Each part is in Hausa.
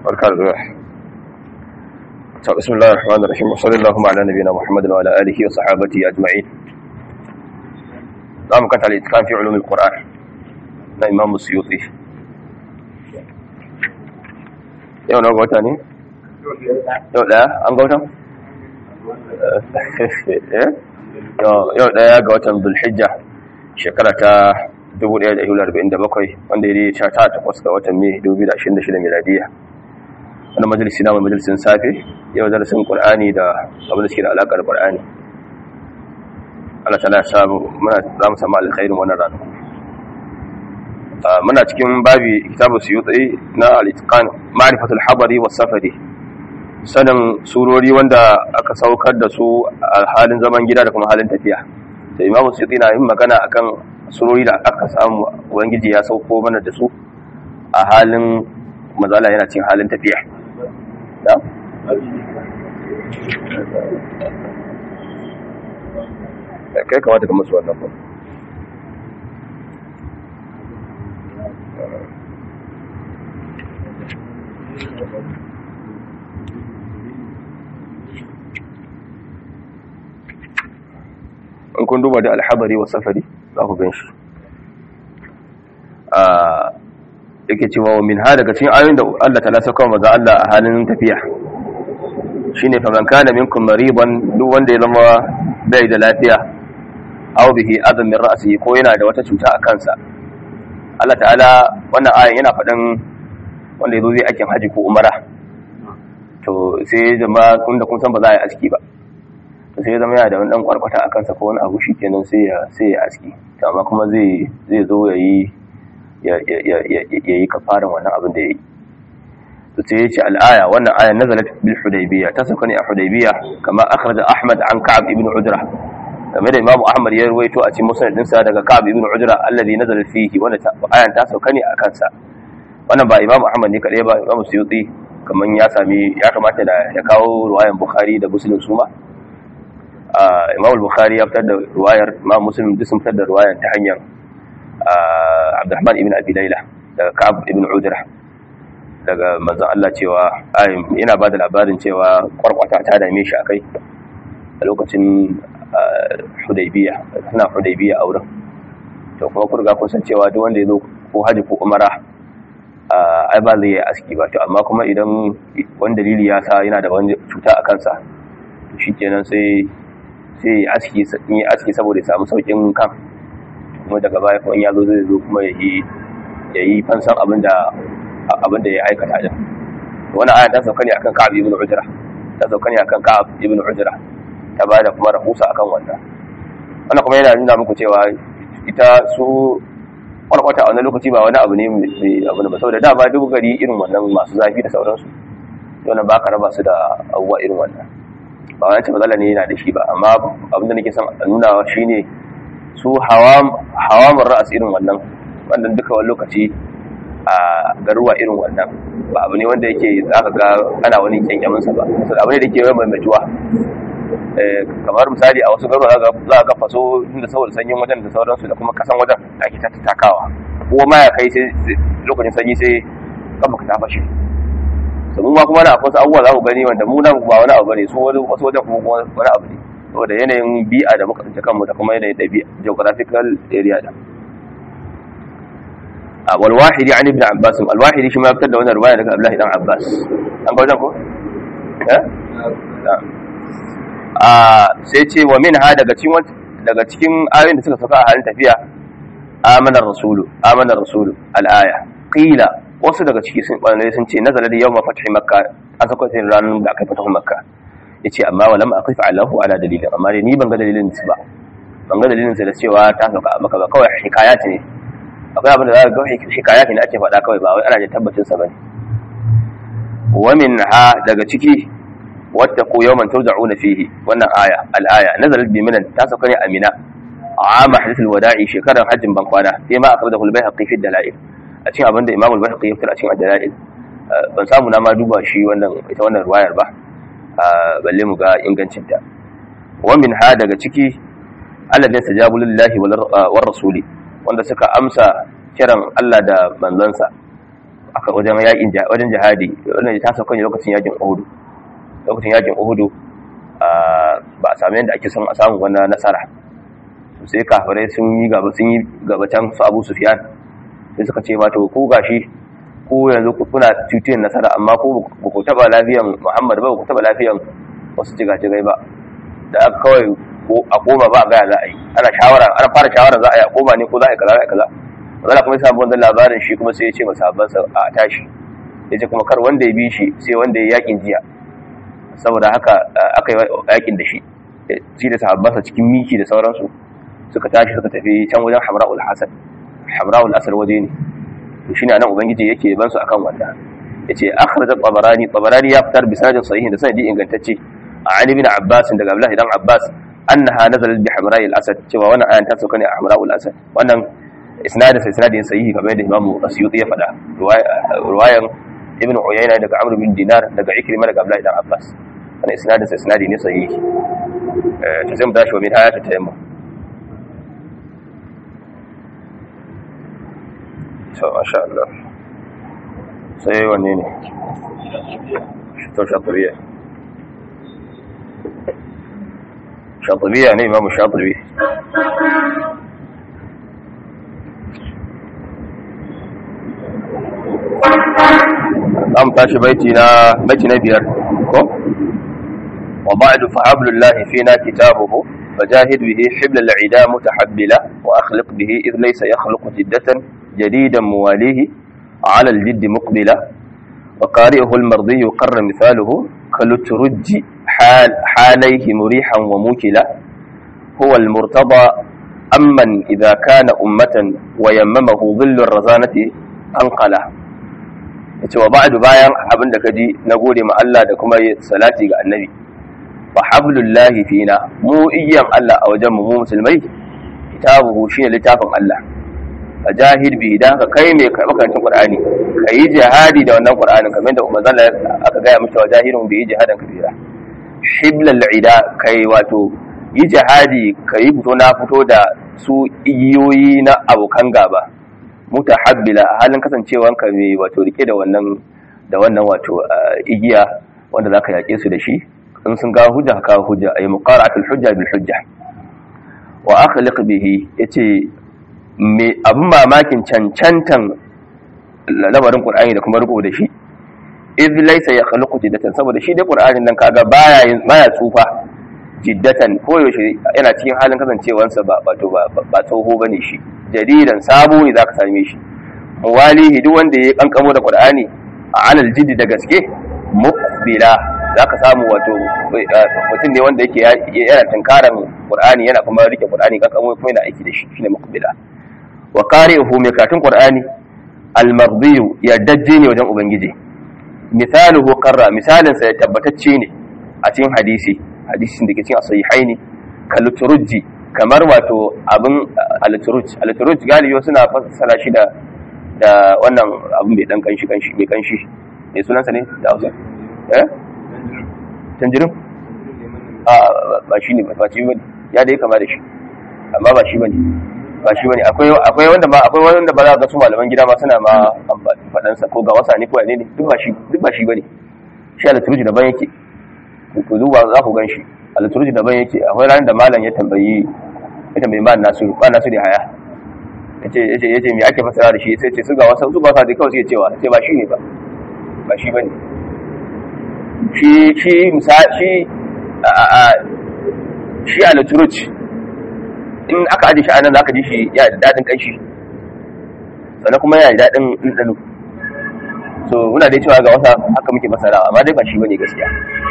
barka da zuwa to bismillahir rahmanir rahim wa sallallahu ala nabiyyina muhammadin wa ala alihi wa sahbihi ajma'in zamu kanta al-itqan fi ulum al-quran na imam suyuti yau na ga wata ne yau daya an ga watan yau daya ga watan dhulhijja shekara ta 1447 wanda ya yi ta takwas ga watan mai 2026 miladiya wani majalisi na majalisin safe yau darasin ƙul'ani da abin da suke da alaƙar ƙul'ani Allah ta ya samu muna za mu samu alkhairin wannan rana muna cikin babi kitabu suyuti na al-itqan ma'rifatul habari was safari sanin surori wanda aka saukar da su a halin zaman gida da kuma halin tafiya da imamu suyuti na yin magana akan surori da aka samu ubangiji ya sauko mana da su a halin mazala yana cin halin tafiya da? kai kamata ka masu wannan ba in kun duba da alhabari wa safari za ku gan shi yake cewa wa min ha daga cikin ayoyin da Allah ta sauka maza Allah a halin tafiya shine fa man kana minkum mariban duk wanda ya zama bai da lafiya aw bihi adam min ra'sihi ko yana da wata cuta a kansa Allah ta'ala wannan ayin yana faɗan wanda yazo zai aikin haji ko umara to sai jama'a kun da kun san ba za a yi aski ba sai zama yana da wani dan kwarkwata a kansa ko wani abu shi kenan sai ya sai ya aski to amma kuma zai zai zo ya yi ya ya ya yi kafaran wannan abin da yayi to sai yace al-aya wannan aya nazalat bil hudaybiyya ta sauka ne a hudaybiyya kama akhraja ahmad an ka'ab ibn ujra game da imamu ahmad ya ruwaito a cikin musnad dinsa daga ka'ab ibn ujra alladhi nazalat fihi wanda ayan ta sauka ne a kansa wannan ba imamu ahmad ne kadai ba imamu suyuti kaman ya sami ya kamata da ya kawo ruwayan bukhari da muslim su ma imam al-bukhari ya fitar da ruwayar imam muslim duk sun fitar da ruwayar ta hanyar abdurrahman ibn abi laila daga ka'ab ibn ujra daga manzon Allah cewa yana ba da labarin cewa kwarkwata ta dame shi akai a lokacin hudaybiya suna hudaybiya a wurin to kuma kun ga kun san cewa duk wanda ya zo ko haji ko umara ai ba zai yi aski ba to amma kuma idan wani dalili ya sa yana da wani cuta a kansa shikenan sai sai ya aski in ya aski saboda ya samu saukin kan kuma daga baya kuma ya zo zai zo kuma ya yi ya yi fansan abin da abin da ya aikata din wannan aya ta sauka ne akan Ka'ab ibn Ujra ta sauka ne akan Ka'ab ibn Ujra ta bada kuma rahusa akan wannan wannan kuma yana nuna muku cewa ita su kwarkwata a wani lokaci ba wani abu ne mai abu ba saboda da ba duk gari irin wannan masu zafi da sauransu wannan ba ka raba su da abubuwa irin wannan ba wani ce matsala ne yana da shi ba amma abinda nake son a nuna shi ne su hawamun ra'as irin wannan wannan duka wani lokaci a garuwa irin wannan ba abu ne wanda yake za ka ga ana wani kyankyaminsa ba su abu ne da ke yawan maimaituwa kamar misali a wasu garuwa za a ga faso inda saboda sanyin wajen da sauransu da kuma kasan wajen da ake tattakawa ko ma ya kai sai lokacin sanyi sai kafa ka ta fashe su ma kuma na akwai abubuwa za ku gani wanda mu nan ba wani abu bane su wasu wajen kuma wani abu ne saboda yanayin bi'a da muka tsinci kanmu da kuma yanayin ɗabi'a geographical area da a wal wahidi an ibn abbas al wahidi shi ma fitar da wannan ruwaya daga abdullahi dan abbas an ga wajen ko eh a sai ce wa min ha daga cikin daga cikin ayoyin da suka sauka a halin tafiya amana rasulu amana rasulu al aya qila wasu daga ciki sun ɓanare sun ce nazala da yawon fatih makka an sako sai ranar da aka fatahu makka ya ce amma wala ma akwai fa'alahu ala dalilin amma dai ni ban ga dalilin su ba ban ga dalilin su da cewa ta sauka a maka ba kawai hikaya ne akwai abin da za ka ga hikaya ne ake faɗa kawai ba wai ana da tabbacin sa bane wa min ha daga ciki wattaqu yawman turja'una fihi wannan aya al-aya nazalat bi minan ta sauka ne amina a ama hadithul wada'i shekarar hajjin ban kwana sai ma akhrajahu al-bayhaqi fi dalail a cikin abin da imamul bahaqi ya fitar a cikin ad-dalail ban samu na ma duba shi wannan ita wannan ruwayar ba balle mu ga ingancin ta wa min ha daga ciki alladhi tajabu lillahi war rasuli wanda suka amsa kiran Allah da manzansa aka wajen yakin wajen jihadi wannan ta sauka ne lokacin yakin Uhud lokacin yakin Uhud ba a sami yadda ake son a samu wannan nasara sai kafirai sun yi gaba sun yi gaba can su Abu Sufyan sai suka ce ma to ku gashi ku yanzu kuna cutin nasara amma ku ba ku taba lafiyan Muhammad ba ku taba lafiyan wasu jigajigai ba da aka kawai a koma ba a gaya za a yi ana shawara ana fara shawara za a yi a koma ne ko za a yi kaza a yi kaza magana kuma ya samu wannan labarin shi kuma sai ya ce masa abansa a tashi ya ce kuma kar wanda ya bi shi sai wanda ya yakin jiya saboda haka aka yi yakin da shi shi da sahabbansa cikin miki da sauransu suka tashi suka tafi can wajen hamra'ul hasan hamra'ul asar waje ne to shine anan ubangiji yake ban su akan wannan yace akhrajat tabarani tabarani ya fitar bi sanadin sahihin da sanadi ingantacce a ali bin abbas daga abdullahi dan abbas annaha nazalat bi hamra'il asad cewa wannan ayan ta sauka ne a hamra'ul asad wannan isnadin sai isnadin sahihi kamar da imamu asyuti ya faɗa ruwayan ibn uyayna daga amr bin dinar daga ikrima daga abdullahi dan abbas wannan isnadin sai isnadi ne sahihi eh sai mu tashi wa min ayatu tayammum to masha Allah sai wanne ne to shatibiya shatibiya ne imamu shatibi za mu tashi baiti na baiti na biyar ko wa ba'du fa hablullahi fina kitabuhu فجاهد به حبل العدا متحبلا وأخلق به إذ ليس يخلق جدة جديدا مواليه على الجد مقبلا وقارئه المرضي قر مثاله كالترج حال حاليه مريحا وموكلا هو المرتضى أمن إذا كان أمة ويممه ظل الرزانة أنقلا wa ba'du bayan abin da kaji na gode ma Allah da kuma salati ga annabi fa hablullahi fina mu igiyan Allah a wajen mu musulmai kitabuhu shine littafin Allah fajahid bi idan ka kai mai karɓar Qur'ani kai jihadi da wannan Qur'anin kamar da Umar zalla aka gaya miki wa jahidun bi jihadan kabira hiblal ida kai wato yi jihadi kai fito na fito da su igiyoyi na abokan gaba mutahabbila a halin kasancewanka mai wato rike da wannan da wannan wato igiya wanda zaka yake su da shi in sun ga hujja ka hujja ay muqara'atul hujja bil hujja wa akhliq bihi yace me abin mamakin cancantan lamarin qur'ani da kuma riko da shi iz laysa yakhluqu jiddatan saboda shi dai qur'anin nan kaga baya baya tsufa jiddatan ko yaushe yana cikin halin kasancewansa ba wato ba tsoho bane shi jaridan sabo ne zaka same shi muwalihi duk wanda ya kankamo da qur'ani a alal jiddi da gaske muqbila zaka samu wato mutum ne wanda yake yana tunkaran qur'ani yana kuma rike qur'ani kankamo kuma yana aiki da shi shine muqbila wa qari'uhu mai karatun qur'ani al-mardi yardajje ne wajen ubangiji misaluhu qarra misalin sa ya tabbatacce ne a cikin hadisi hadisin da ke cikin sahihaini kaluturujji kamar wato abin alturuj alturuj galibi suna fassara shi da da wannan abin mai dan kanshi kanshi mai kanshi mai sunansa ne da Hausa eh tanjirin a ba shi ne ba shi bane ya dai kama da shi amma ba shi bane ba shi bane akwai akwai wanda ba akwai wanda ba za ga su malaman gida ma suna ma fadan sa ko ga wasa ne ko ne ne duk ba shi duk ba shi bane shi alturuj daban yake ku duba za ku gan shi alturuji daban yake akwai ranar da malam ya tambayi ya tambayi ba nasu ba nasu da haya yace yace yace me ake fasara da shi sai ce su ga wasu su ba sa da kawai suke cewa sai ba shi ne ba ba shi bane shi shi musa shi a a shi alturuj in aka aje shi anan zaka ji shi ya da dadin kanshi sannan kuma yana da dadin ɗanɗano so muna dai cewa ga wasa haka muke masara amma dai ba shi bane gaskiya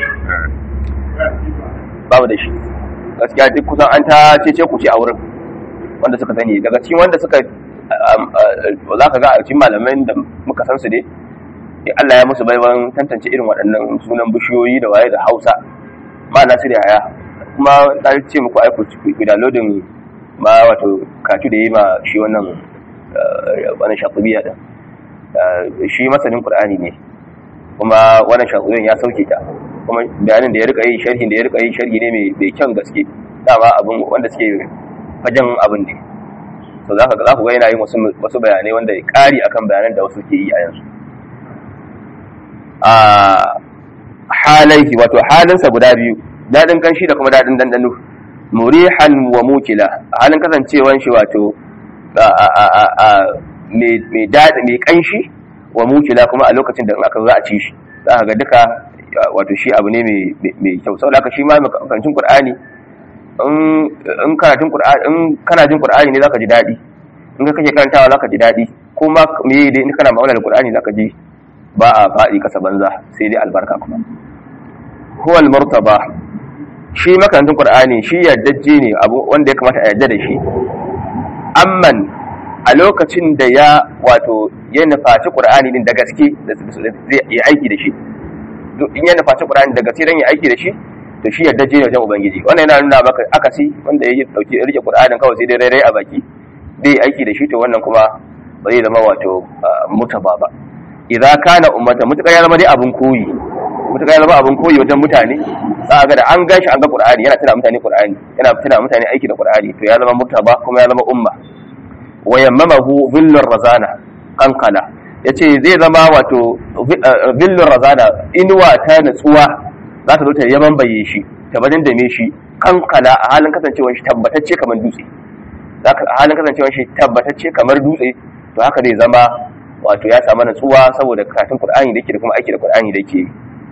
babu da shi gaskiya duk kusan an ta cece ku ce a wurin wanda suka sani daga cikin wanda suka za ka ga a cikin malaman da muka san su dai Allah ya musu baiwan tantance irin waɗannan sunan bishiyoyi da waye da Hausa ma na da haya kuma na ce muku aiko ku downloading ma wato katu da yi ma shi wannan wannan shatubiya din shi masanin Qur'ani ne kuma wannan shatubiyan ya sauke ta kuma bayanin da ya rika yi sharhin da ya rika yi sharhi ne mai kyan gaske dama abin wanda suke fajen abin ne to za ka za ku ga yana yin wasu wasu bayanai wanda ya kari akan bayanan da wasu ke yi a yanzu a halaihi wato halinsa guda biyu dadin kanshi da kuma dadin dandano murihan wa mukila halin kasancewan shi wato mai daɗi mai kanshi wa mukila kuma a lokacin da aka za a ci shi za ka ga duka wato shi abu ne mai kyau saboda haka shi ma makarancin qur'ani in karatun qur'ani in kana jin qur'ani ne zaka ji daɗi in ka kake karantawa zaka ji daɗi kuma me dai in kana ma'amala da qur'ani zaka ji ba a faɗi kasa banza sai dai albarka kuma huwal martaba shi makarantun qur'ani shi yardajje ne abu wanda ya kamata a yarda da shi amman a lokacin da ya wato ya nufaci qur'ani din da gaske da zai yi aiki da shi in ya nufaci qur'ani da gaske dan ya aiki da shi to shi yardajje ne wajen ubangiji wannan yana nuna maka akasi wanda ya dauki rike qur'anin kawai sai dai rairai a baki zai aiki da shi to wannan kuma ba zai zama wato mutaba ba idza kana ummata mutuka ya zama dai abun koyi mutuka ya zama abun koyi wajen mutane za ga da an gashi an ga qur'ani yana tana mutane qur'ani yana tana mutane aiki da qur'ani to ya zama mutaba kuma ya zama umma wa yammamahu dhillur razana qankala yace zai zama wato dhillur razana inuwa ta natsuwa za ta zo ta yaman baye shi ta badin da me shi kankala a halin kasancewar shi tabbatacce kamar dutse a halin kasancewar shi tabbatacce kamar dutse to haka zai zama wato ya samu natsuwa saboda karatun Qur'ani da yake da kuma aiki da Qur'ani da yake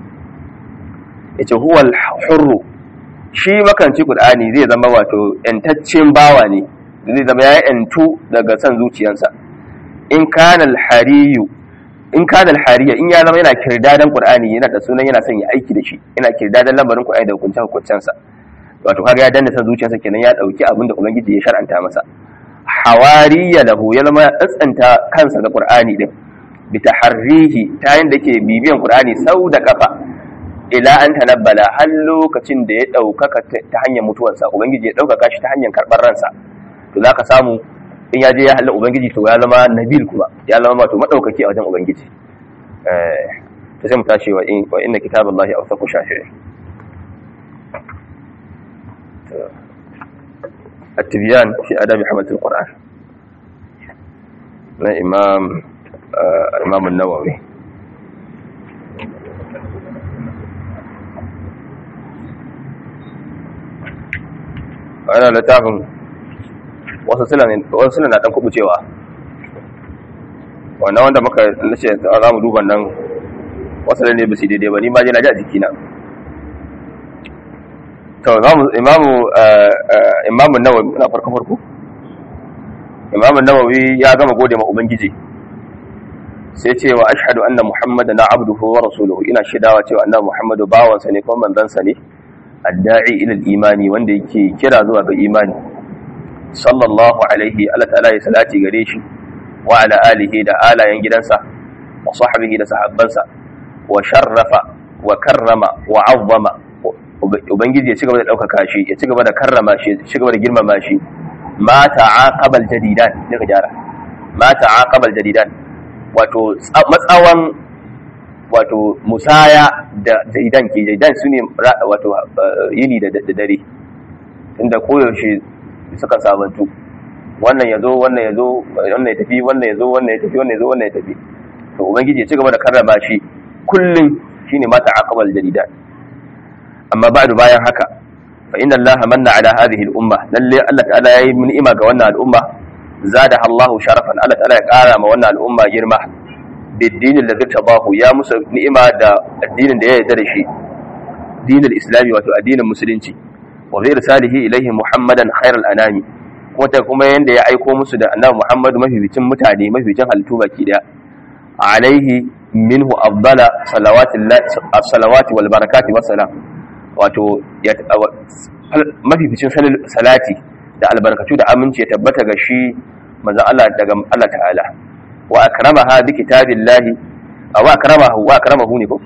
yace huwal hurru shi makanci Qur'ani zai zama wato yantaccen bawa ne zai zama ya yantu daga san zuciyarsa in kana al-hariyu in kana al-hariya in ya zama yana kirdadan Qur'ani yana da sunan yana son ya aiki da shi yana kirdadan lamarin Qur'ani da hukuncin hukuncensa wato kaga ya danna san zuciyarsa kenan ya dauki abin da ubangiji ya shar'anta masa hawariya lahu ya zama tsantsanta kansa da qur'ani din bi taharrihi ta yin da ke bibiyan qur'ani sau da kafa ila an tanabbala har lokacin da ya daukaka ta hanyar mutuwarsa ubangiji ya daukaka shi ta hanyar karbar ransa to zaka samu in ya je ya halin ubangiji to ya zama nabil kuma ya zama wato madaukaki a wajen ubangiji eh to sai mu tashi wa inna kitaballahi awsaqu shafi'i التبيان في آداب حملة القرآن na imam imam nawawi ana littafin wasu suna na ɗan kubucewa wannan wanda muka nace za mu duban nan wasu ne ba su daidai ba ni ma je na ji a jikina to imamu imamu nawawi na farko farko imamu nawawi ya gama gode ma ubangiji sai ce wa ashhadu anna muhammadan abduhu wa rasuluhu ina shaidawa cewa annabi muhammadu bawansa ne kuma manzansa ne adda'i ila imani wanda yake kira zuwa ga imani sallallahu alaihi Allah ta'ala ya salati gare shi wa ala alihi da alayen gidansa wa sahbihi da sahabbansa wa sharrafa wa karrama wa azzama ubangiji ya ci gaba da ɗaukaka shi ya ci gaba da karrama shi ya ci gaba da girmama shi ma ta'aqabal jadidan ne ka gyara ma ta'aqabal jadidan wato matsawan wato musaya da jadidan ke jadidan su ne wato yini da dare inda koyaushe suka sabantu wannan ya zo wannan ya zo wannan ya tafi wannan ya zo wannan ya tafi wannan ya zo wannan ya tafi to ubangiji ya ci gaba da karrama shi kullum shine ma ta'aqabal jadidan amma ba'du bayan haka fa inna allaha manna ala hadhihi al-umma lalle Allah ta'ala yayi ni'ima ga wannan al'umma zadaha Allahu sharafan Allah ta'ala ya kara ma wannan al'umma girma biddinin da zai tabahu ya musu ni'ima da addinin da ya yarda da shi dinin islami wato addinin musulunci wa zai risalihi ilaihi muhammadan khairal anami wata kuma yanda ya aiko musu da annabi muhammadu mafificin mutane mafificin halittu baki daya alaihi minhu afdala salawati wal barakati wassalam wato mafificin salati da albarkatu da aminci ya tabbata ga shi manzon Allah daga Allah ta'ala wa akramaha bi kitabillahi aw akramahu wa akramahu ne ko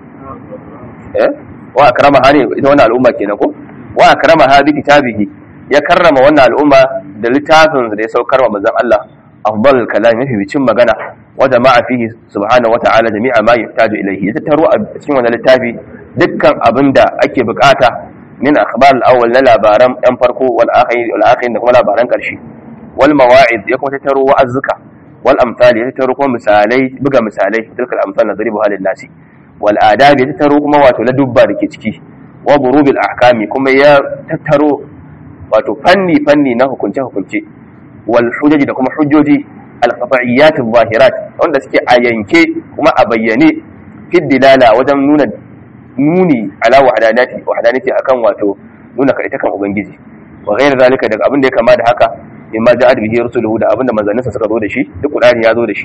eh wa akramaha ne ita wannan al'umma kenan ko wa akramaha bi kitabihi ya karrama wannan al'umma da littafin da ya saukar wa manzon Allah afdalul kalam mafi bicin magana wa jama'a fihi subhanahu wa ta'ala jami'a ma yahtaju ilayhi ya tattaro a cikin wannan littafi dukkan abinda ake bukata min akhbar al-awwal na labaran yan farko wal akhir wal akhir da kuma labaran karshe wal mawa'id ya kuma tattaro wa'azzuka wal amsal ya tattaro kuma misalai buga misalai tilkal amsal nadribu halin nasi wal adabi ya tattaro kuma wato la dubba da ke ciki wa burubil ahkami kuma ya tattaro wato fanni fanni na hukunce hukunce wal hujaji da kuma hujjoji al qat'iyyat al zahirat wanda suke a yanke kuma a bayyane fi dilala wajen nuna nuni ala wahdanati wahdanati akan wato nuna kai kan ubangiji wa ghayr zalika daga abin da ya kama da haka mimma ja'at bihi rusuluhu da abin da manzanninsa suka zo da shi duk qur'ani ya zo da shi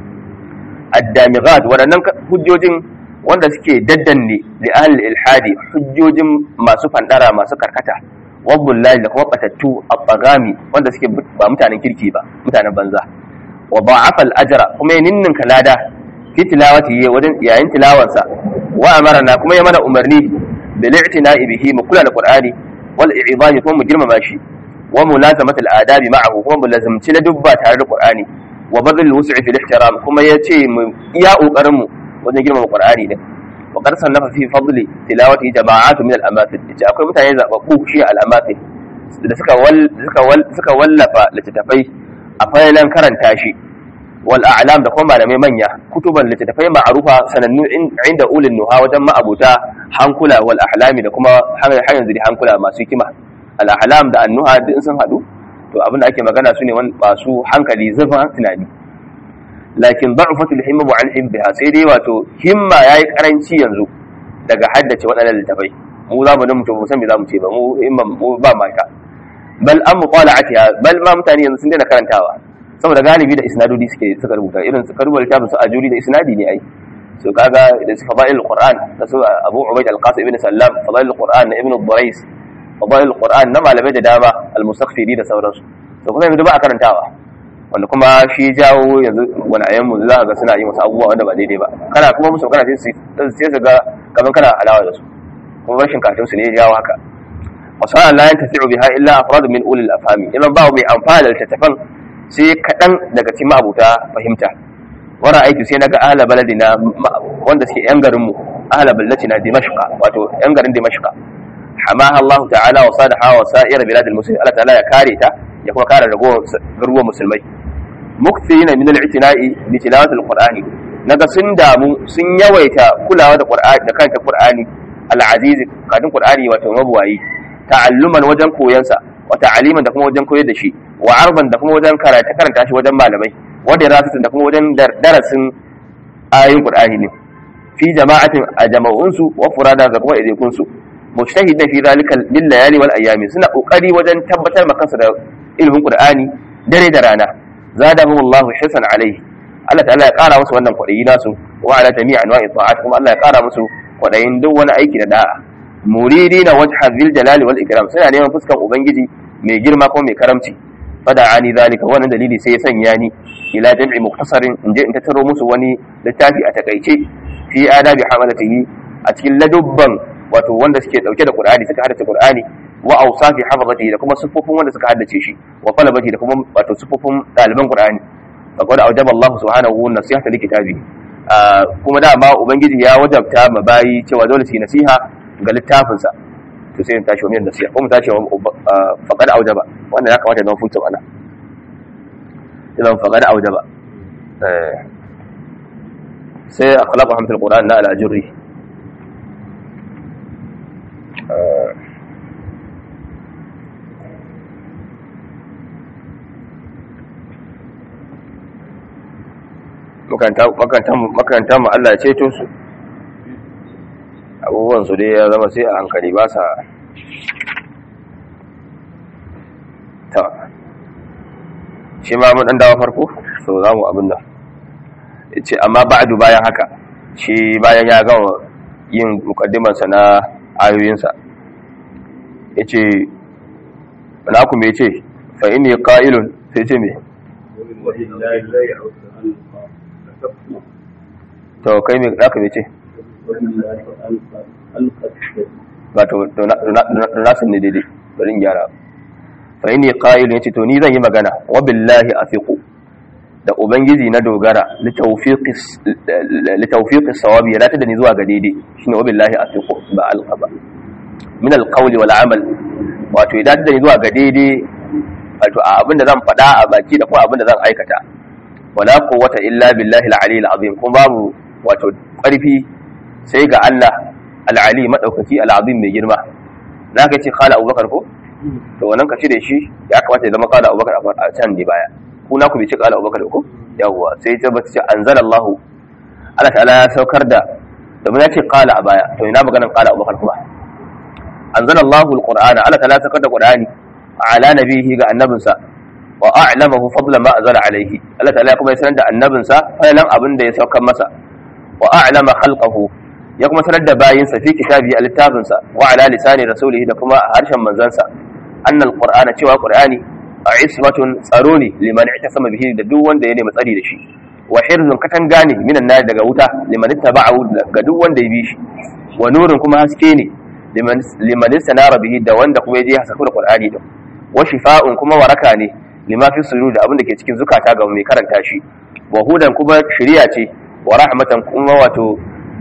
ad-damighat waɗannan hujjojin wanda suke daddanne li ahli ilhadi hujjojin masu fandara masu karkata wabullahi da kuma batattu at-tagami wanda suke ba mutanen kirki ba mutanen banza wa da'afa al-ajra kuma ya ninninka lada fi tilawati wajen yayin tilawarsa wa amarna kuma ya mana umarni bil i'tina'i bihi mu kula da qur'ani wal i'idani kuma mu girmama shi wa mulazamati al-adabi ma'ahu kuma mu lazimci la dubba tare da qur'ani wa badal wus'i fil ihtiram kuma yace mu iya kokarin mu wajen girmama qur'ani din wa qad sannafa fi fadli tilawati jama'atu min al-amathil yace akwai mutane zababbu shi al-amathil da suka suka suka wallafa littattafai a fayalan karanta shi wal a'lam da kuma malamai manya kutuban littattafai ma'rufa sanannu inda ulil nuha wajen ma'abuta hankula wal ahlami da kuma har yanzu da hankula masu hikima al ahlam da annuha duk sun hadu to abin da ake magana su ne masu hankali zurfin tunani lakin da'ufatul himma wa an hibbiha sai dai wato himma yayi karanci yanzu daga haddace waɗannan littafai mu za mu nan mutum san me za mu ce ba mu himma mu ba mata bal an muqala'atiha bal ma mutane yanzu sun daina karantawa saboda galibi da isnadodi suke suka rubuta irin suka rubuta littafin su ajuri da isnadi ne ai so kaga da su fadailul qur'an da su abu ubayd al-qasim ibn sallam fadailul qur'an na ibn ad-durais fadailul qur'an na malamai da dama al-mustaghfiri da sauransu to kuma yanzu ba a karantawa wanda kuma shi jawo yanzu wani ayan mu za ga suna yin wasu abubuwa wanda ba daidai ba kana kuma musu kana sai su ga kaman kana alawa da su kuma rashin karatun su ne ya jawo haka wasan la yantafi'u biha illa afrad min ulil afhami idan ba mai amfana da littattafan sai kaɗan daga cikin ma'abuta fahimta wara aiki sai naga ahla baladina wanda suke yan garin mu ahla baladina dimashqa wato yan garin dimashqa hamaha Allah ta'ala wa sadaha wa sa'ir biladil muslimin Allah ta'ala ya kare ta ya kuma kare garuruwan musulmai muktina min al-i'tina'i bi tilawati al-qur'ani naga sun damu sun yawaita kulawa da qur'ani da kanta qur'ani al-aziz kadin qur'ani wato mabuwayi ta'alluman wajen koyansa wa ta'aliman da kuma wajen koyar da shi wa arban da kuma wajen karanta karanta shi wajen malamai wa dirasatan da kuma wajen darasin ayoyin qur'ani ne fi jama'atin a jama'unsu wa furada da kuma idaikunsu mujtahidan fi zalika bil layali wal ayami suna kokari wajen tabbatar ma kansa da ilimin qur'ani dare da rana zadahum Allah hisan alaihi Allah ta'ala ya kara musu wannan kwadayi nasu wa ala jami'i anwa'i ta'at kuma Allah ya kara musu kwadayin duk wani aiki da da'a muridina wajha zil jalali wal ikram suna neman fuskan ubangiji mai girma ko mai karamci fada ani zalika wannan dalili sai ya sanya ni ila jam'i muktasarin in je in tattaro musu wani littafi a takaice fi adabi hamalatihi a cikin ladubban wato wanda suke dauke da qur'ani suka haddace qur'ani wa awsafi hafazatihi da kuma sufufin wanda suka haddace shi wa talabati da kuma wato sufufin daliban qur'ani fa qad awjaba Allah subhanahu wa nasihata likitabi kuma da ma ubangiji ya wajabta ma bayi cewa dole su yi nasiha ga littafinsa to sai in tashi wa min nasiha kuma tashi fa qad awjaba wannan ya kamata don futa ana idan fa qad awjaba sai akhlaqu hamdul qur'an na al-ajuri makaranta mu Allah ya ceto su abubuwan su dai ya zama sai a hankali ba sa ta shi ma mun dan dawo farko so za mu abin nan ce amma ba'du bayan haka shi bayan ya gama yin mukaddimansa na ayoyinsa ya ce na kuma ya ce fa inni qa'ilun sai ce me to kai me zaka me ce wato to nasin ne daidai bari in gyara fa inni qa'ilun yace to ni zan yi magana wa billahi afiqu da ubangiji na dogara li tawfiqis li tawfiqis sawabi ya da ni zuwa ga daidai shine wa billahi afiqu ba alqaba min alqawli wal amal wato ya da ni zuwa ga daidai wato a abinda zan faɗa a baki da kuma abinda zan aikata wala quwwata illa billahi al-ali al-azim kuma babu wato ƙarfi sai ga Allah al-ali madaukaki al-azim mai girma zaka ce qala abubakar ko to wannan ka cire shi ya kamata ya zama qala abubakar a can ne baya ku na ku bi ce qala abubakar ko yawwa sai ta bata ce anzalallahu Allah ta'ala ya saukar da domin ya ce qala a baya to ina maganar qala abubakar kuma anzalallahu al-qur'ana Allah ta'ala ya saukar da qur'ani ala nabihi ga annabinsa wa a'lamahu fadlan ma azala alayhi Allah ta'ala kuma ya sanar da annabinsa failan abin da ya saukar masa wa a'lama khalqahu ya kuma sanar da bayinsa fi kitabi a littafinsa wa ala lisani rasulihi da kuma harshen manzansa anna alqur'ana cewa qur'ani ismatun tsaro ne liman sama bihi da duk wanda ya nemi tsari da shi wa hirzun katanga ne minan nar daga wuta liman ittaba'ahu ga duk wanda ya bi shi wa nurun kuma haske ne liman istanara bihi da wanda kuma ya je hasaku da qur'ani din wa shifa'un kuma waraka ne lima fi sudur da abin da ke cikin zukata ga mai karanta shi wa hudan kuma shari'a ce wa rahmatan kuma wato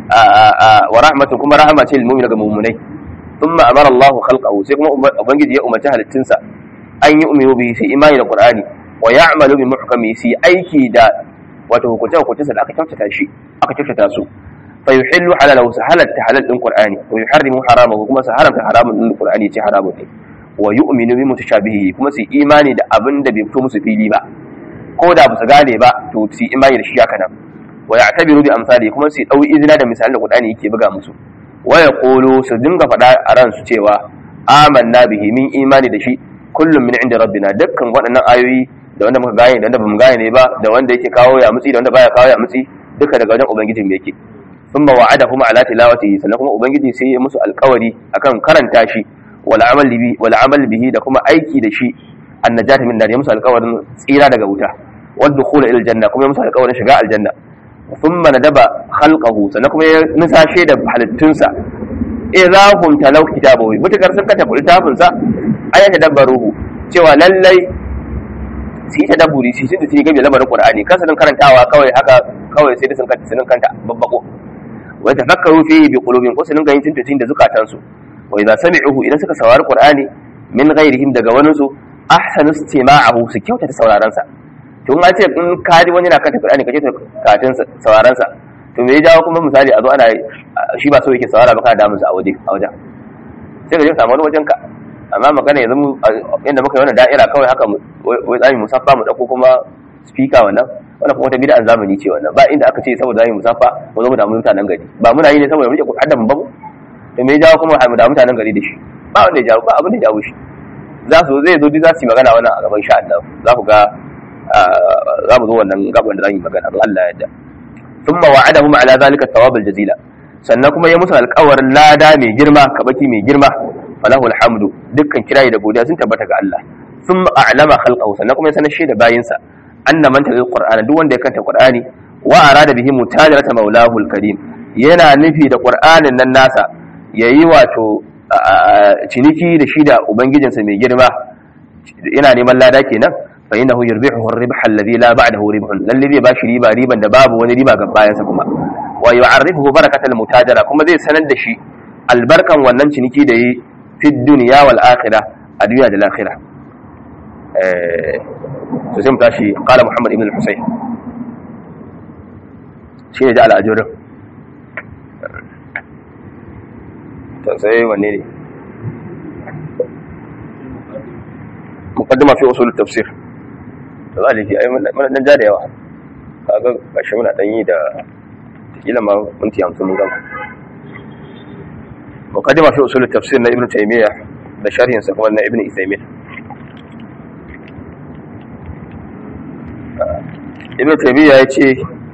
wa rahmatan kuma rahama ce lil mu'min ga mu'minai thumma amara Allah khalqahu sai kuma ubangiji ya umarci halittunsa an yi umiru bihi sai imani da qur'ani wa ya'malu bi muhkami sai aiki da wato hukunce hukunce da aka kyautata shi aka kyautata su fa yuhillu halalahu sa halatta halal din qur'ani wa yuharrimu haramahu kuma sa haramta haramun din qur'ani ce haramun ne wa yu'minu bi mutashabihi kuma su imani da abin da bai fito musu fili ba ko da ba su gane ba to su imani da shi haka nan wa ya'tabiru bi amsali kuma su dau izina da misalan da qur'ani yake buga musu wa yaqulu su dinga faɗa a ransu cewa amanna bihi min imani da shi kullum min inda rabbina dukkan waɗannan ayoyi da wanda muka gane da wanda bamu gane ne ba da wanda yake kawo ya mutsi da wanda baya kawo ya mutsi duka daga wajen ubangijin me yake thumma wa'adahum ala tilawatihi sannan kuma ubangiji sai ya musu alƙawari akan karanta shi wal amal bihi wal amal bihi da kuma aiki da shi annajati min nar ya musu alƙawarin tsira daga wuta wad dukhul ila aljanna kuma ya musu alƙawarin shiga aljanna thumma nadaba khalqahu sannan kuma ya nusashe da halittunsa idza hum talaw kitabahu mutakar sun kata littafin sa ayan tadabbaruhu cewa lallai su yi tadabburi su sun tace gabe lamarin qur'ani kansa din karantawa kawai haka kawai sai da sun kanta sun kanta babbako wa tafakkaru fihi bi qulubin ko sun ga yin tuntutin da zukatan su wa idza sami'uhu idan suka saurari qur'ani min ghairihim daga wani su ahsanu istima'ahu su kyautata sauraron sa to in ce in ka ji wani na kanta qur'ani ka kyautata katin sauraron sa to me ya jawo kuma misali a zo ana shi ba so yake saurara ba kana damun sa a waje a wajen sai ka je samu wani wajen ka amma magana yanzu yadda muka yi wannan da'ira kawai haka wai tsami musaffa mu dauko kuma speaker wannan wannan kuma wata bid'an zamani ce wannan ba inda aka ce saboda zamu musaffa mu zo mu damu mutanen gari ba muna yi ne saboda muke haddan babu to me ya jawo kuma mu damu mutanen gari da shi ba wanda ya jawo ba abin da ya jawo shi za su zai zo duk za su yi magana wannan a gaban sha Allah za ku ga za mu zo wannan gaban da za mu yi magana in Allah ya yarda ثم وعدهم على ذلك الثواب الجزيل sannan kuma ya musu alƙawarin lada mai girma kabaki mai girma falahu alhamdu dukkan kirayi da godiya sun tabbata ga Allah sun a'lama khalqahu sannan kuma ya sanar shi da bayinsa anna man tabi qur'ana duk wanda ya kanta qur'ani wa arada bihi mutajarata maulahu alkarim yana nufi da qur'anin nan nasa yayi wato ciniki da shi da ubangijinsa mai girma yana neman lada kenan fa innahu yurbihu ar-ribha alladhi la ba'dahu ribhun lalle zai bashi riba riban da babu wani riba ga bayansa kuma wa yu'arrifuhu barakatal mutajara kuma zai sanar da shi albarkan wannan ciniki da yi fi dunya wal akhirah a duniya da lakhirah eh to sai mu tashi qala muhammad ibn al-husayn shi ne da al'ajurin to sai wanne ne muqaddima fi usul at-tafsir to zaliki ai mun dan ja da yawa kaga gashi muna dan yi da kila ma minti 50 mun gama muqaddima fi usul at-tafsir na ibn taymiyyah da sharhin sa kuma na ibn isaymin ibn taymiyyah ya ce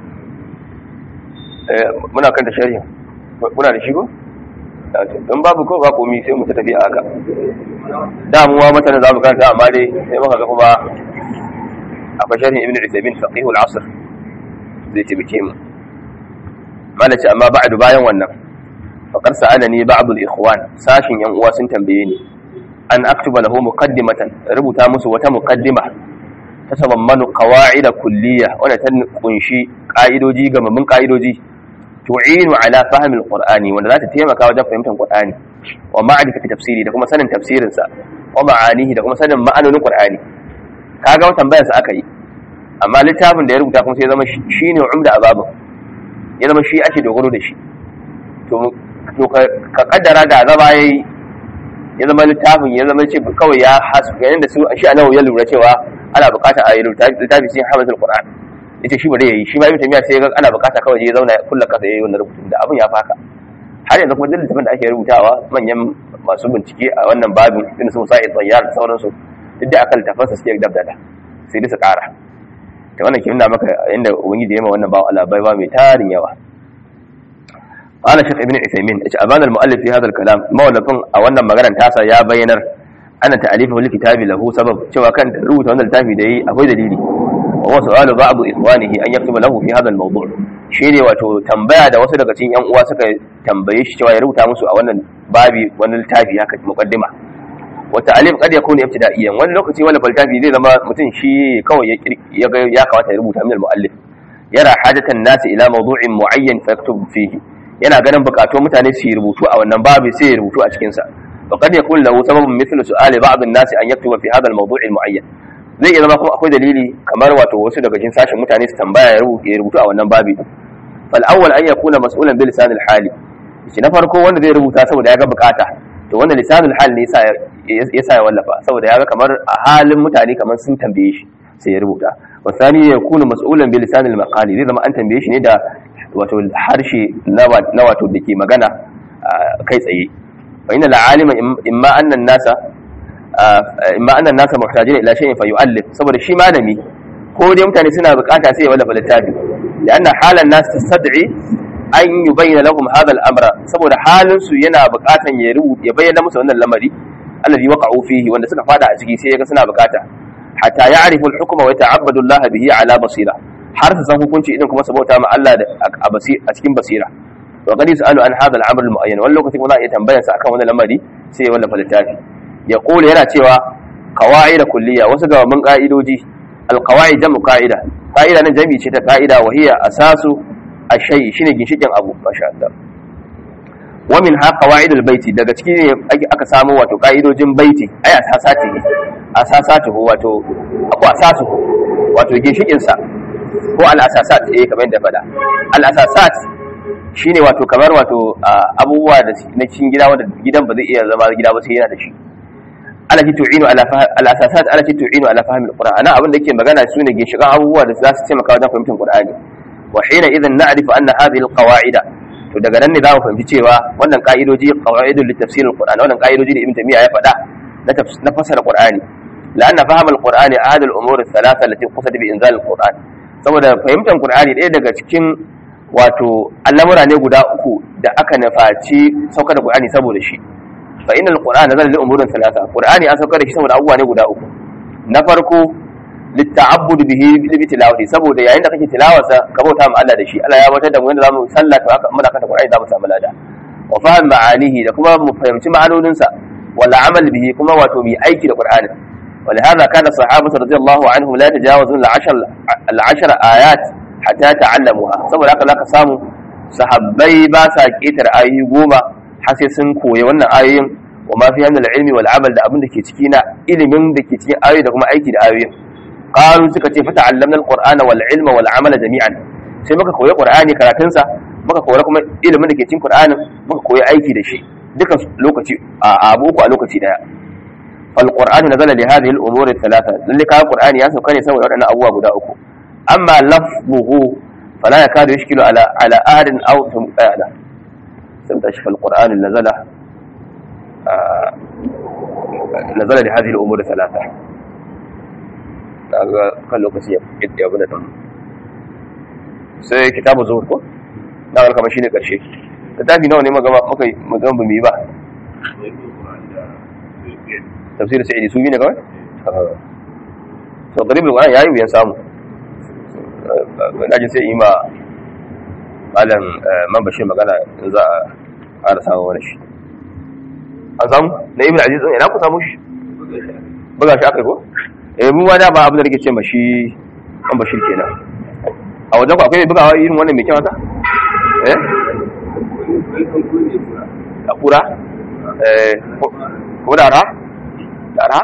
muna kan da sharhin muna da shi ko don babu ko ba komi sai mu ta tafi haka damuwa mutane za mu karanta amma dai sai muka ga kuma akwai sharhin ibn Uthaymeen faqih al-asr zai taimake mu malaci amma ba'du bayan wannan faqad sa'alani ba'd al-ikhwan sashin yan uwa sun tambaye ni an aktuba lahu muqaddimatan rubuta musu wata muqaddima tasammanu qawa'id kulliyya wanda ta kunshi ka'idoji gamamin ka'idoji tu'inu ala fahmi al-qur'ani wanda za ta taimaka wajen fahimtar qur'ani wa ma'rifati tafsiri da kuma sanin tafsirin sa wa ma'anihi da kuma sanin ma'anonin qur'ani kaga tambayar sa aka yi amma littafin da ya rubuta kuma sai ya zama shine umda azabin ya zama shi ake dogaro da shi to ka kaddara da zama yayi ya zama littafin ya zama ce kawai ya hasu yayin da su shi anahu ya lura cewa ana bukata a yi littafi sai hamasul qur'an yace shi bare yayi shi ma ibn tamiya sai ga ana bukata kawai ya zauna kullum kasa yayi wannan rubutun da abin ya faka har yanzu kuma dukkan da ake rubutawa manyan masu bincike a wannan babin irin su sa'id tayyar da sauransu duk da aka littafan sa suke dabdada sai dai su kara ta wannan ke nuna maka inda ubangiji ya yi wannan bawa Allah bai ba mai tarin yawa قال شيخ ابن عثيمين أبان المؤلف في هذا الكلام مولف أو أن مغانا تاسا يا بينر أن تأليفه لكتاب له سبب شوى كان روت هذا التافي دي أهو دليلي وهو سؤال بعض إخوانه أن يكتب له في هذا الموضوع shine wato tambaya da wasu daga cikin yan uwa suka tambaye shi cewa ya rubuta musu a wannan babi wani littafi haka muqaddima wa ta'lim qad yakunu ibtida'iyan wani lokaci wala littafi zai zama mutum shi kawai ya ya kamata ya rubuta min al-muallif yara hajatan nasi ila mawdu'in mu'ayyan fa yaktub fihi yana ganin bukatun mutane su yi rubutu a wannan babu sai ya rubutu a cikinsa wa kad yakun lahu sababun mithlu su'ali ba'd an-nas an yaktuba fi hadha al-mawdu' al-mu'ayyan zai iya zama kuma akwai dalili kamar wato wasu daga cikin sashen mutane su tambaya ya rubutu a wannan babi fal awwal an yakuna mas'ulan bil lisan al-hali shi na farko wanda zai rubuta saboda ya ga bukata to wanda lisan al-hal ne yasa yasa ya wallafa saboda ya ga kamar a halin mutane kamar sun tambaye shi sai ya rubuta wa thani yakunu mas'ulan bil lisan al-maqali zai zama an tambaye shi ne da wato harshe na wato da ke magana kai tsaye fa inna la'alima imma annan nasa imma annan nasa muhtajina ila shay'in fa yu'allif saboda shi malami ko dai mutane suna bukata sai ya wallafa littafi lianna halan nas tastad'i an yubayyana lahum hadha al-amra saboda halin su yana bukatan ya rubuta ya bayyana musu wannan lamari alladhi waqa'u fihi wanda suka fada a ciki sai yaga suna bukata hatta ya'rifu al-hukma wa yata'abbadu Allah bihi ala basira har su san hukunci idan kuma su bauta ma Allah a cikin basira wa qad yasalu an hadha al-amr al-mu'ayyan wani lokaci kuma za a iya tambayar sa akan wani lamari sai ya wallafa littafi ya kula yana cewa qawaid kulliya wasu ga mun ka'idoji al-qawaid jamu qa'ida qa'ida nan jami'i ce ta qa'ida wa hiya asasu ash-shay shine ginshikin abu masha Allah wa min ha qawaid al-baiti daga ciki ne aka samu wato ka'idojin baiti ay asasati asasatuhu wato akwai asasuhu wato ginshikin sa ko al'asasat eh kamar yadda faɗa al'asasat shine wato kamar wato abubuwa da na cikin gida wanda gidan ba zai iya zama gida ba sai yana da shi alati tu'inu ala al'asasat alati tu'inu ala fahmi al-qur'an ana abin da yake magana sune ginshikan abubuwa da za su taimaka wajen fahimtar qur'ani wa hina idan na'rifu anna hadhihi al-qawa'ida to daga nan ne za mu fahimci cewa wannan ka'idoji qawaidul litafsir al-qur'an wannan ka'idoji da ibn tamiya ya faɗa na fasara qur'ani la'anna fahma al-qur'ani ahad al-umur ath-thalatha allati qasada bi inzal al-qur'an saboda fahimtar Qur'ani ɗaya daga cikin wato al'amura ne guda uku da aka nufaci sauka da Qur'ani saboda shi fa innal Qur'ana nazala li umurin thalatha Qur'ani an sauka da shi saboda abubuwa ne guda uku na farko litta'abbud bihi bi tilawati saboda yayin da kake tilawarsa ka bauta ma Allah da shi Allah ya bautar da mu yanda zamu sallah to haka muna kanta Qur'ani zamu samu lada wa fahim ma'anihi da kuma mu fahimci ma'anoninsa wal amal bihi kuma wato mu aiki da Qur'ani ولهذا كان الصحابة رضي الله عنهم لا يتجاوزون العشر العشر آيات حتى يتعلموها saboda haka zaka samu sahabbai ba sa ketar ayoyi goma har sai sun koyi wannan ayoyin wa ma fi hamdal ilmi wal amal da abin da ke ciki na ilimin da ke cikin ayoyi da kuma aiki da ayoyin qalu suka ce fata allamna alqur'ana wal ilma wal amala jami'an sai muka koyi qur'ani karatun sa muka koyi kuma ilimin da ke cikin qur'anin muka koyi aiki da shi duka lokaci a abu a lokaci daya فالقرآن نزل لهذه الأمور الثلاثة لذلك القرآن ياسو كان يسوي أن أبوه قد أكو أما لفظه فلا يكاد يشكل على على أهل أو لا سمتشف القرآن نزل آه نزل لهذه الأمور الثلاثة kan lokaci ya abu da sai kitabu zuhur ko na ga kamar shine karshe littafi nawa ne magana muka magana ba mu yi ba tafsir sa'idi su ne kawai to garibin Qur'an yayi wuyan samu na ji sai yi ma malam man bashir magana in za a ƙara samu wani shi an samu na ibn aziz ɗin ina ku samu shi buga shi aka ko eh mu ma da ba abin da nake ce ma shi man bashir kenan a wajen ku akwai mai bugawa irin wannan mai kyau haka eh a kura eh ko da ra yara?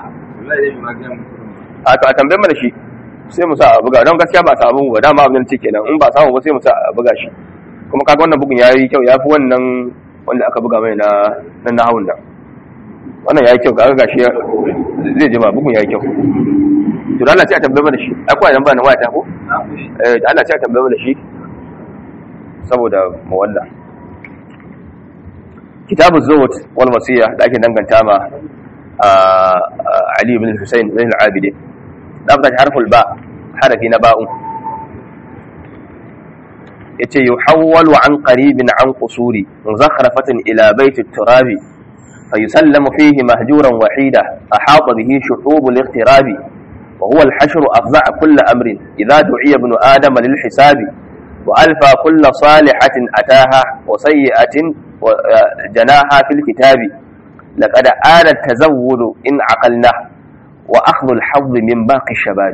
a to a tambayin mana shi sai mu sa a buga don gaskiya ba samu ba dama abin ce kenan in ba samu ba sai mu sa a buga shi kuma kaga wannan bugun yayi kyau yafi wannan wanda aka buga mai na na nahawun nan wannan yayi kyau kaga gashi zai jima bugun yayi kyau to Allah sai a tambaye mana shi akwai nan ba na waya ta ko eh Allah sai a tambaye mana shi saboda mawalla kitabu zuhud wal wasiya da ake danganta ma Ali ibn Husayn ibn al-Abidi da fata harful ba harafi na ba'un yace yuhawwalu an qaribin an qusuri muzakhrafatin ila baiti turabi فيسلم فيه مهجورا وحيدا أحاط به شحوب الاغتراب وهو الحشر أفضع كل أمر إذا دعي ابن آدم للحساب وألفى كل صالحة أتاها وسيئة جناها في الكتاب لقد آل التزود إن عقلنا وأخذ الحظ من باقي الشباب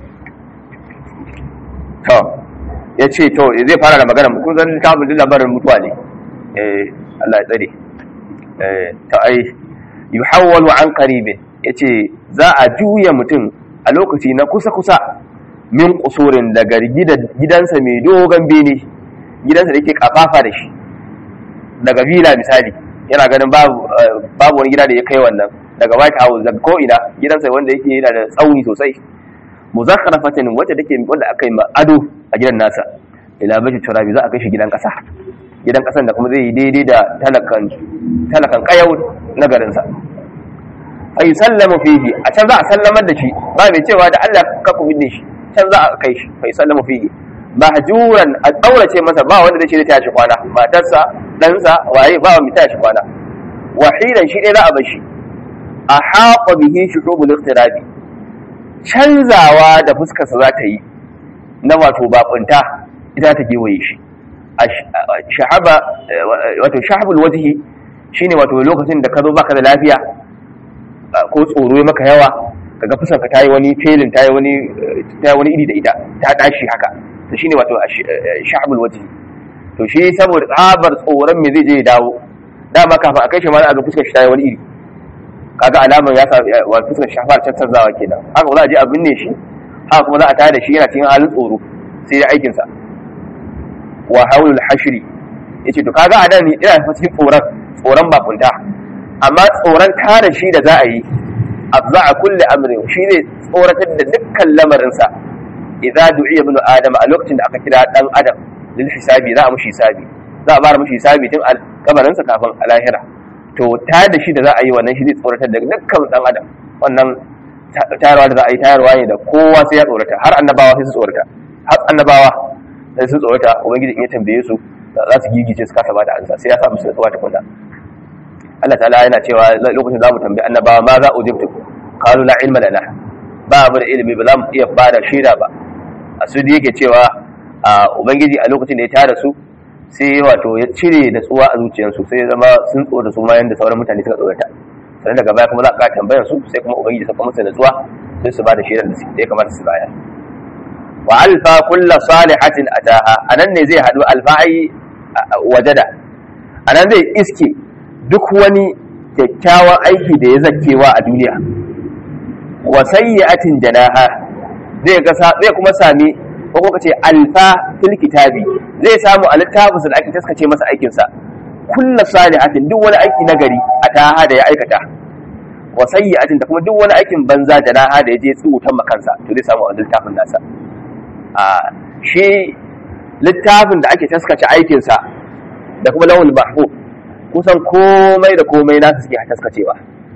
to ya ce to zai fara da magana kun zan kafin duk labarin mutuwa ne eh Allah ya tsare eh ta ai yuhawwalu an qaribin yace za a juya mutum a lokaci na kusa kusa min kusurin daga gidansa mai dogon bene gidansa da yake kafafa da shi daga villa misali yana ganin babu wani gida da ya kai wannan daga white house daga ko'ina gidansa wanda yake yana da tsauni sosai muzakharafatin wacce take wanda aka yi ma ado a gidan nasa ila baji turabi za a kai shi gidan kasa gidan kasan da kuma zai yi daidai da talakan talakan kayau na garinsa ay sallamu fihi a can za a sallamar da shi ba mai cewa da Allah ka ku binne shi can za a kai shi fa sallamu fihi mahjuran a tsaurace masa ba wanda zai ce ta shi kwana matarsa ɗansa waye ba mai tashi kwana wahidan shi ɗaya za a bar shi a haƙa bihi shuhubul iqtirabi canzawa da fuskarsa za ta yi na wato bakunta ita ta kewaye shi shahaba wato shahabul wajhi shine wato lokacin da ka zo baka da lafiya ko tsoro maka yawa kaga fuskarka ta yi wani felin ta yi wani ta wani iri da ita ta tashi haka to shine wato shahabul wajhi to shi saboda tsabar tsoron me zai je ya dawo dama kafin a kai shi ma za a ga fuskar shi ta yi wani iri kaga alamar ya sa wa fuskar shi fara canzawa kenan haka za a je a binne shi haka kuma za a tare da shi yana cikin halin tsoro sai da aikinsa wa haulul hashri yace to kaga a nan ina cikin tsoron tsoron bakunta amma tsoron tare shi da za a yi afza a kulle amrin shi ne tsoratar da dukkan lamarinsa idza du'iya ibn adam a lokacin da aka kira dan adam lil hisabi za a mushi hisabi za a fara mushi hisabi tun kabarinsa kafin a lahira to ta da shi da za a yi wannan shi zai tsoratar da dukkan dan adam wannan tayarwa da za a yi tayarwa ne da kowa sai ya tsorata har annabawa sai su tsorata har annabawa sai su tsorata ubangiji in ya tambaye su za su gigice su kasa ba da ansa sai ya sa musu tsawa ta kula Allah ta'ala yana cewa lokacin za mu tambayi annabawa ma za ujibtu qalu la ilma lana ba mu da ilimi ba za mu iya bada shaida ba a su da yake cewa ubangiji a lokacin da ya tara su sai wato ya cire da tsuwa a zuciyarsu sai ya zama sun tsoro da su ma yanda sauran mutane suka tsorata sannan daga baya kuma za a tambayar su sai kuma ubangiji saka musu da tsuwa sai su bada shaidar da ya kamata su bayar wa alfa kulla salihatin ataha anan ne zai hadu alfa'i wajada anan zai iske duk wani kyakkyawan aiki da ya zakewa a duniya wa sayyi'atin janaha zai ga zai kuma sami ko kuma kace alfa fil kitabi zai samu a littafin da ake taskace masa aikin sa kullu salihatin duk wani aiki nagari a taha da ya aikata wa sayyi'atin da kuma duk wani aikin banza janaha da ya je tsutan makansa to zai samu a littafin nasa a shi littafin da ake taskace aikin sa da kuma lawul mahfuz kusan komai da komai nasu suke taskacewa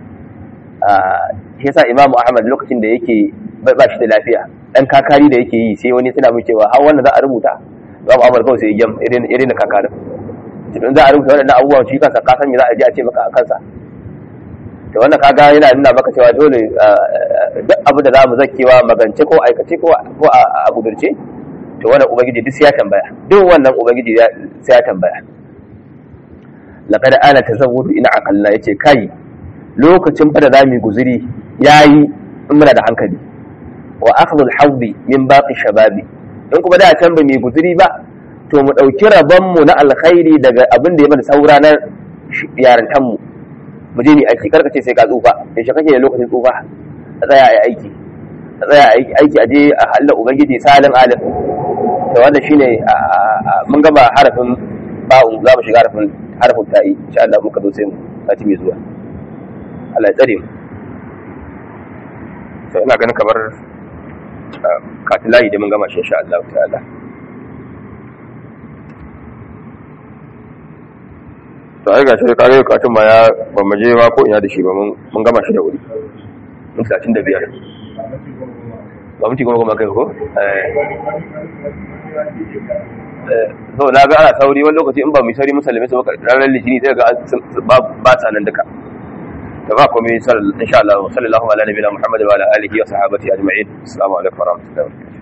shi yasa imamu ahmad lokacin da yake ba shi da lafiya dan kakari da yake yi sai wani tana mai cewa har wannan za a rubuta imamu ahmad kawai sai yam irin da kakarin cikin za a rubuta waɗannan abubuwan shi kansa ka san me za a je a ce maka a kansa da wannan kaga yana nuna maka cewa dole duk abu da za mu zakewa magance ko aikace ko a budurce to wannan ubangiji duk sai ya tambaya duk wannan ubangiji sai ya tambaya laqad ana tazawwudu ina aqalla yace kai lokacin fa da zamu guzuri yayi in muna da hankali wa akhdhu al-hawdi min baqi shababi in kuma da can ba mai guzuri ba to mu dauki rabon mu na alkhairi daga abin da ya mana saura na yarantan mu mu je ni aiki karka ce sai ka tsufa in shi kake da lokacin tsufa a tsaya a aiki a tsaya a aiki a je a halin ubangiji salin alim to wanda shine mun gaba harafin ba'un za mu shiga harafin harafin ta'i insha Allah muka zo sai mu sati mai zuwa Allah ya tsare mu sai ina ganin kamar katilayi da mun gama shi insha Allah ta'ala to ai gashi kare katun ma ya ba mu je ma ko ina da shi ba mun gama shi da wuri mun 35 ba mutu goma goma kai ko so na ga ana sauri wani lokaci in ba mu sauri musulmi su baka ranar litini sai ga ba sa nan duka da ba komai insha Allah sallallahu alaihi wa sallam Muhammad wa ala alihi wa sahbihi ajma'in assalamu alaikum wa rahmatullahi wa barakatuh